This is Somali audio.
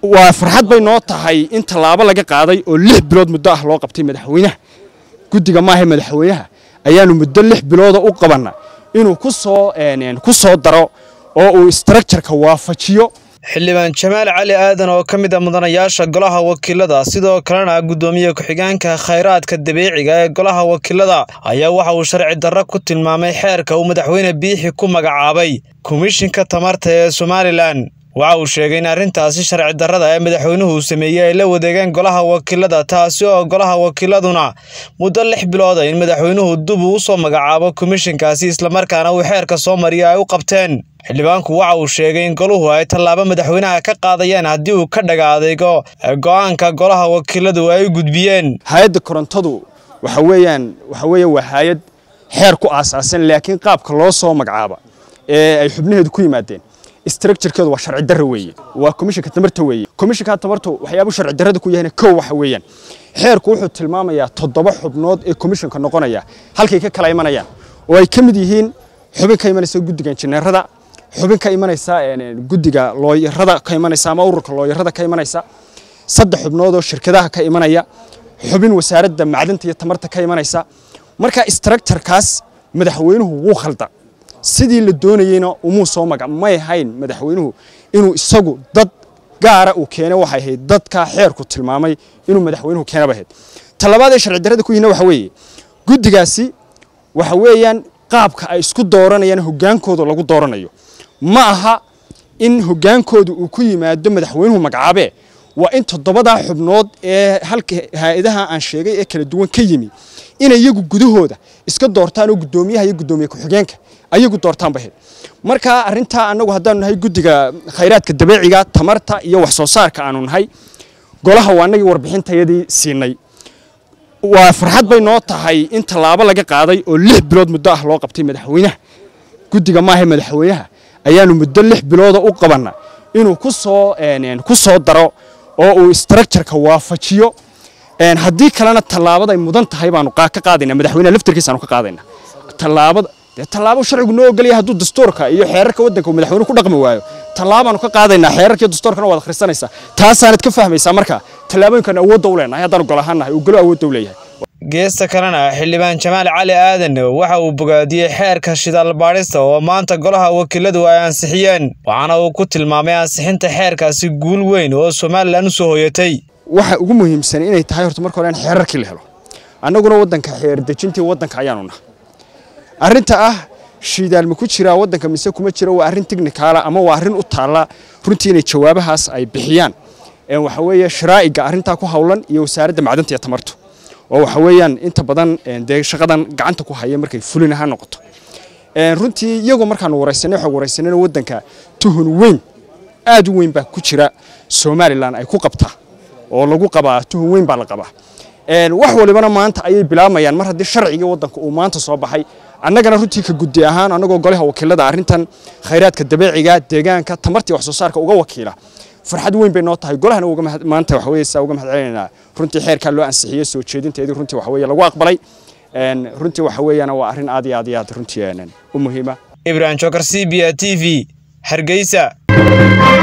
waa farxad bay noo tahay in tallaabo laga qaaday oo lix bilood muddo ah loo qabtay madaxweynaha guddiga maaha madaxweynaha ayaanu muddo lix bilooda u qabanna inuu ku soo ku soo daro oo uu structureka waafajiyo xildhibaan jamaal cali aadan oo ka mid a mudanayaasha golaha wakiilada sidoo kalena guddoomiye ku-xigeenka khayraadka dabiiciga ee golaha wakiilada ayaa waxa uu sharci darro ku tilmaamay xeerka uu madaxweyne biixi ku magacaabay komishinka tamarta ee somalilan waxa uu sheegay in arrintaasi sharci darrada ee madaxweynuhu sameeyey ay la wadeegeen golaha wakiilada taasi oo golaha wakiiladuna muddo lix bilooda in madaxweynuhu dub uu usoo magacaabo komishinkaasi islamarkaana uu xeerka soo mariya ay u qabteen xildhibaanku waxa uu sheegay in goluhu ay tallaabo madaxweynaha ka qaadayeen haddii uu ka dhaga adeygo go'aanka golaha wakiiladu ay u gudbiyeen hay-adda korontadu waxa weeyaan waxa weeye waa hay-ad xeer ku aasaasan laakiin qaabka loo soo magacaaba ee ay xubnaheedu ku yimaadeen structurekeedu waa sharci darro weeye waa komishinka tamarta weeye komishinka tamartu waxyaabuu sharci darrada ku yahayna kow waxa weeyaan xeerku wuxuu tilmaamayaa toddoba xubnood ee komishinka noqonaya halkay ka kala imanayaan oo ay ka mid yihiin xubin ka imanaysa guddiga injineerada xubin ka imanaysa guddiga looyarada ka imanaysa ama ururka looyarada ka imanaysa saddex xubnood oo shirkadaha ka imanaya xubin wasaaradda macdanta iyo tamarta ka imanaysa marka structurekaas madaxweynuhu wuu khalda sidii la doonayeyna umuu soo magac may ahayn madaxweynuhu inuu isagu dad gaara uu keenay waxay ahayd dadka xeerku tilmaamay inuu madaxweynuhu keenaba ahayd talabaad ee sharci darrada ku yihina waxa weeye guddigaasi waxa weeyaan qaabka ay isku dooranayaan hoggaankooda lagu dooranayo ma aha in hoggaankooda uu ku yimaado madaxweynuhu magacaabee waa in toddobadaa xubnood ee halka hay-adaha aan sheegay ee kala duwan ka yimi inay iyagu gudahooda iska doortaan oo guddoomiyaha iyo guddoomiye ku-xigeenka ayagu doortaan bahayd marka arrintaa annagu haddaanu nahay guddiga khayraadka dabeeciga tamarta iyo wax soo saarka aanu nahay golaha waa annagii warbixintayadii siinay waa farxad bay noo tahay in tallaabo laga qaaday oo lix bilood muddo ah loo qabtay madaxweynaha guddiga maaha madaxweynaha ayaanu muddo lix bilooda u qabanna inuu ku soo ku soo daro oo uu structureka waafajiyo haddii kalena tallaabaday mudan tahay baanu ka qaadaynaa madaxweynaha laftarkiisaanu ka qaadaynaa tallaabada dee tallaabo sharcigu noo ogolaya hadduu dastuurka iyo xeerarka waddanka uu madaxweynuhu ku dhaqmi waayo tallaabaanu ka qaadaynaa xeerarka iyo dastuurkana waad akhrisanaysaa taasaanad ka fahmaysaa marka tallaabooyinkan awoodda u leenahay haddaanu gol ahaan nahay uu golo awoodda u leeyahay geesta kalena xildhibaan jamaal cali aadan waxa uu bogaadiyey xeerka shidaal baadhista oo maanta golaha wakiiladu ay ansixiyeen waxaana uu ku tilmaamay ansixinta xeerkaasi guul weyn oo somalilan u soo hoyatay waxa ugu muhiimsan inay tahay horta marka hore in xeerarkii la helo annaguna waddanka xeer dejintii waddanka ayaanu nahay arrinta ah shidaal ma ku jiraa waddanka mise kuma jira waa arrin tignikaala ama waa arrin u taalla runtii inay jawaabahaas ay bixiyaan waxa weeye sharaa'iga arrintaa ku howlan iyo wasaaradda macdanta iyo tamartu oo waxa weeyaan inta badan dee shaqadan gacanta ku haya markay fulin ahaan noqoto runtii iyagoo markaanu waraysanay waxaa waraysanayna waddanka tuhun weyn aad u weyn baa ku jira somalilan ay ku qabtaa oo lagu qabaa tuhun weyn baa la qabaa wax walibana maanta ayay bilaabayaan mar haddii sharcigii waddanka uu maanta soo baxay annagana runtii ka guddi ahaan annagoo golaha wakiilada arrintan khayraadka dabeeciga deegaanka tamartii wax soo saarka uga wakiila farxad weyn bay noo tahay golahana uga maanta waxa weeye saa uga mahad celinaynaa runtii xeerkaa loo ansixiyey soo jeedinteedii runtii waxa weeye lagu aqbalay runtii waxa weeyana waa arrin aad iyo aad iyo aad runtii u muhiima ibrahim jokar c b a t v hargeysa